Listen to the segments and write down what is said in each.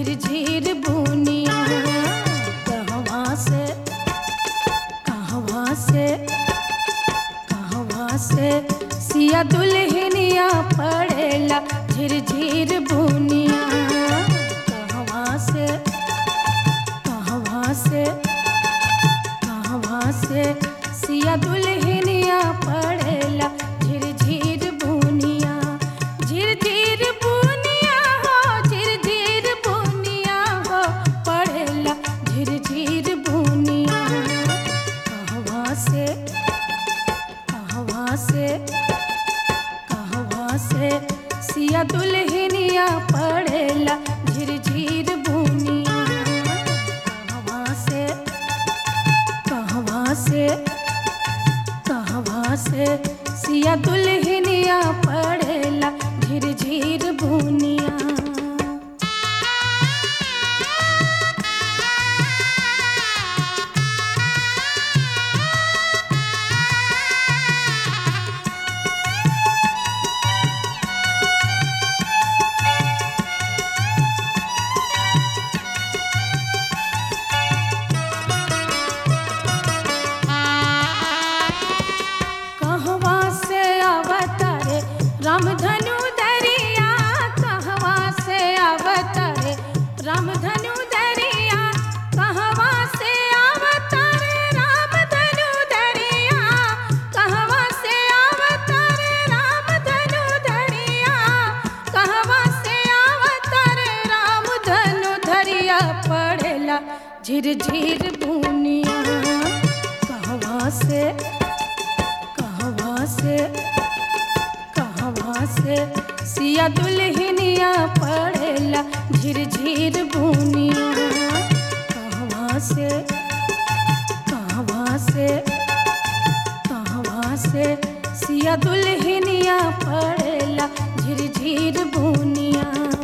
झिरझिर बुनिया कहवा से कहवा से कहवा से सिया दुल्हनिया पड़ेला झिरझिर बुनिया कहवा से कहवा से कहवा से सिया दुल्हनिया पड़ेला झिरझिर बुनिया झिरझिर बुनिया हो झिरझिर बुनिया हो पड़ेला झिरझिर बुनिया कहवा से कहवा से कहवा से सिया दुल्हनिया पड़ेला झिरझिर बुनिया कहवा से कहवा से कहवा से सिया दुल्हनिया पड़ेला झिरझिर बुनिया कहवा से अवतरे रामधनु दरिया कहवा से अवतरे रामधनु दरिया कहवा से अवतरे रामधनु दरिया कहवा से अवतरे रामधनु दरिया कहवा से अवतरे रामधनु दरिया पड़ेला झिरझिर बुनिया कहवा से कहवा से कहवा से सिया दुल्हनिया पड़ेला झिरझिर बुनिया कहवा से कहवा से कहवा से सिया दुल्हनिया पड़ेला झिरझिर बुनिया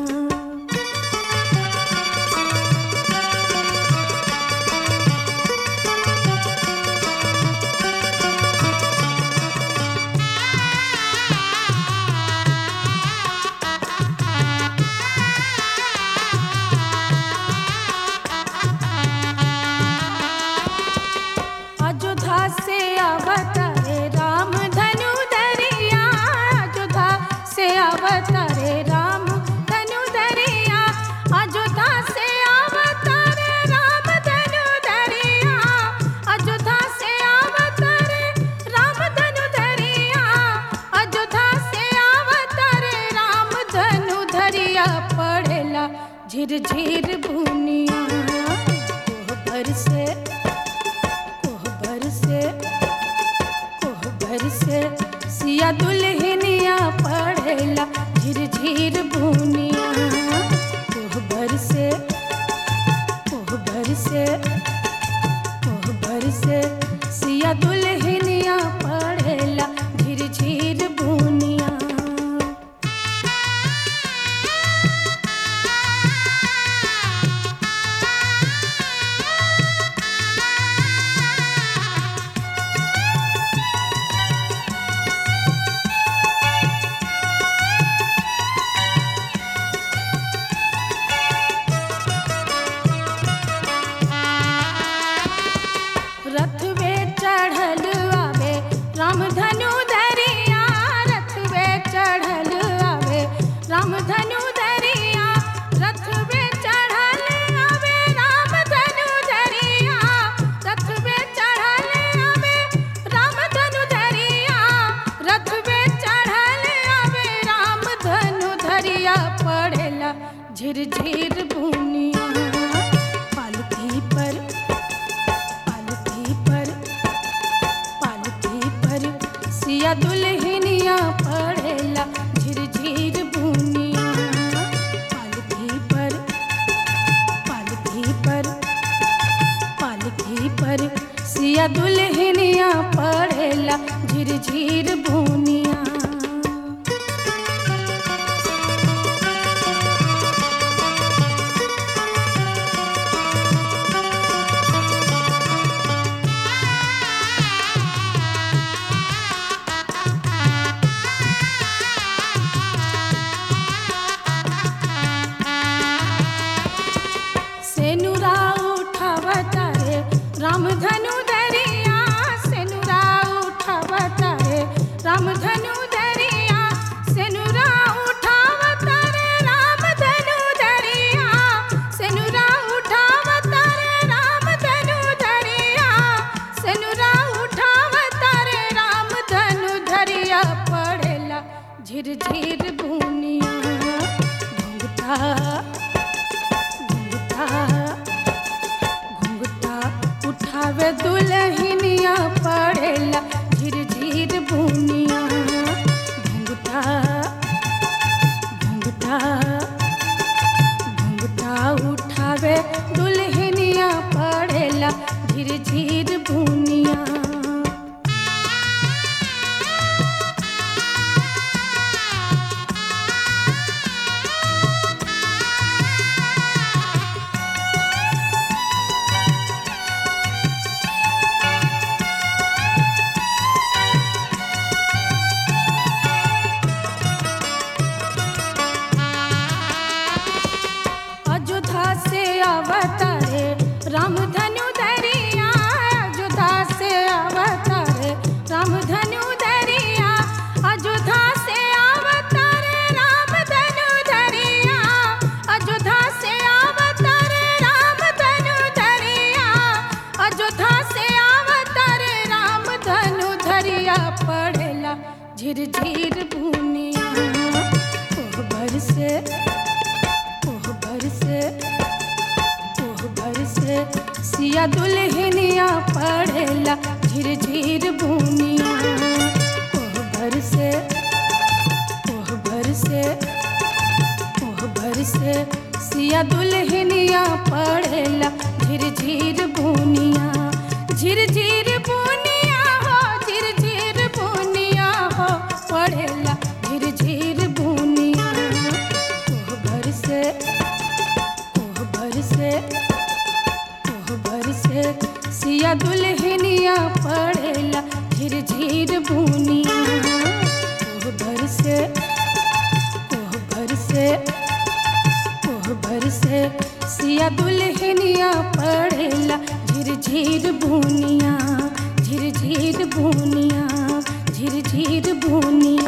अयोध्या से अवतरे राम धनु दरिया अयोध्या से अवतरे राम धनु दरिया अयोध्या से अवतरे राम धनु दरिया अयोध्या से अवतरे राम धनु दरिया अयोध्या से अवतरे राम धनु दरिया पड़ेला झिरझिर बुनिया कोहबर से कोहबर से कोहबर से सिया दुल्हनिया पड़ेला झिरझिर बुनिया कोहबर से कोहबर से कोहबर से सिया दुल्हनिया पड़ेला झिरझिर बुनिया रथ वे चढ़ल आवे रामधनु दरिया रथ वे चढ़ल आवे रामधनु दरिया रथ वे चढ़ल आवे रामधनु दरिया रथ वे चढ़ल आवे रामधनु दरिया रथ वे चढ़ल आवे रामधनु दरिया पड़ेला झिरझिर बुनिया पालकी पर पालकी पर पालकी पर सिया दुल्हनिया पड़ेला झिरझिर बुनिया पालकी पर पालकी पर पालकी पर सिया दुल्हनिया पड़ेला झिरझिर बुनिया सिया दुल्हनिया पढ़ेला झिर झिर बुनिया ओह भर से ओह भर से ओह भर से सिया दुल्हनिया पढ़ेला झिर झिर बुनिया झिर झिर बुनिया हो झिर झिर बुनिया हो पढ़ेला झिर झिर बुनिया ओह भर से ओह भर से ओह भर से सिया दुल्हनिया पढ़ेला झिर झिर बुनिया ओह भर से ओह भर से ओह भर से सिया दुल्हनिया पढ़ेला झिर झिर बुनिया झिर झिर बुनिया झिर झिर बुनिया